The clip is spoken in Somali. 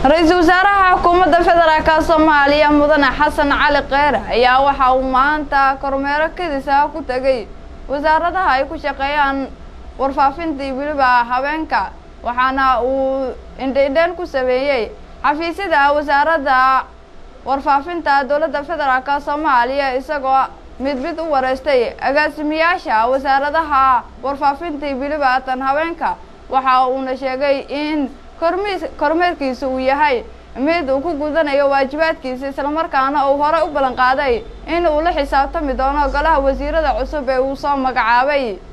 ra-iisul wasaaraha xukuumadda federaalk soomaaliya mudane xasan cali kheyre ayaa waxa uu maanta kormeero kadis ah ku tegay wasaaradaha ay ku shaqeeyaan warfaafintii weliba habeenka waxaana uu indhaindhayn ku sameeyey xafiisyada wasaaradda warfaafinta dowladda federaalk soomaaliya isagoo mid mid u wareystay agaasimiyaasha wasaaradaha warfaafintii weliba tan habeenka waxa uuna sheegay in kormiis kormeerkiisa uu yahay mid uu ku gudanayo waajibaadkiisa islamarkaana uu horey u ballan qaaday in uu la xisaabtami doono golaha wasiirada cusub ee uu soo magacaabay